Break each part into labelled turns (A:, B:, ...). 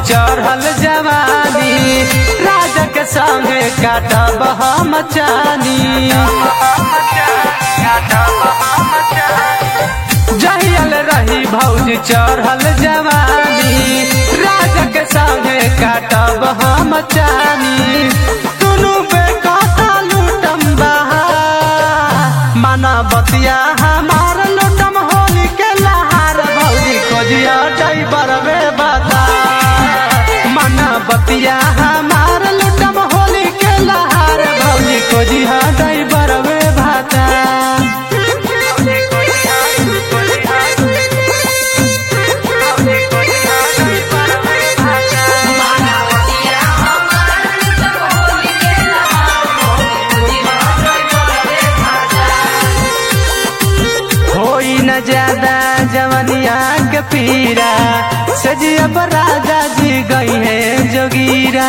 A: चढ़ल जवानी राजा के संगे काटब हम चानी जहियल रही भौजी चढ़ल जवानी राजा के संगे काटब हम चानी दुनू बेकता लूटम बहा माना बतिया हमार लूटम होली के लहार भौजी खोजिया ड्राइवर वे बता माना बतिया हमार लूटम होली के लहार भौजी खोजिया ड्राइवर वे भाता होई न ज्यादा जवनिया के पीरा सजिया पर राजा जी गई है जोगीरा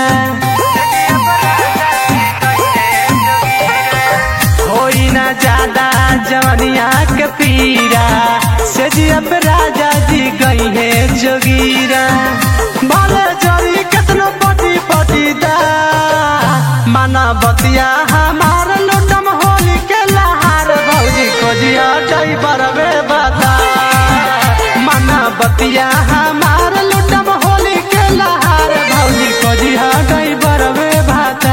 A: होई न ज्यादा जवनिया के पीरा सजिया पर राजा जी गई है जोगीरा बाले जरी कितनो पटी पटी दा माना बतिया हमार लुटम होली के लहार भौजी खोजिया ड्राइवर वे बता माना बतिया हमार लुटम होली के लहार भौजी खोजिया ड्राइवर वे भाता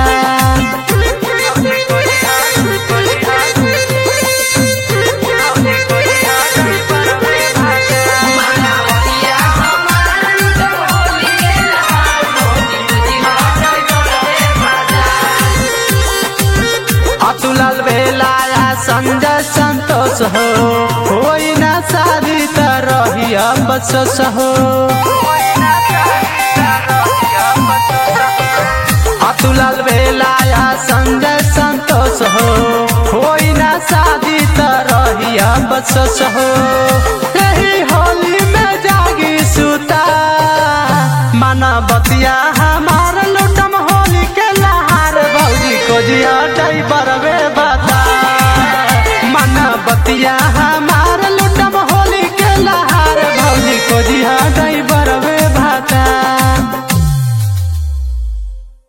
A: अतुलल बेलाया संजय संतोष हो होई ना शादी त रही बसस हो अतुलल बेलाया संजय संतोष हो होई ना शादी त रही बसस हो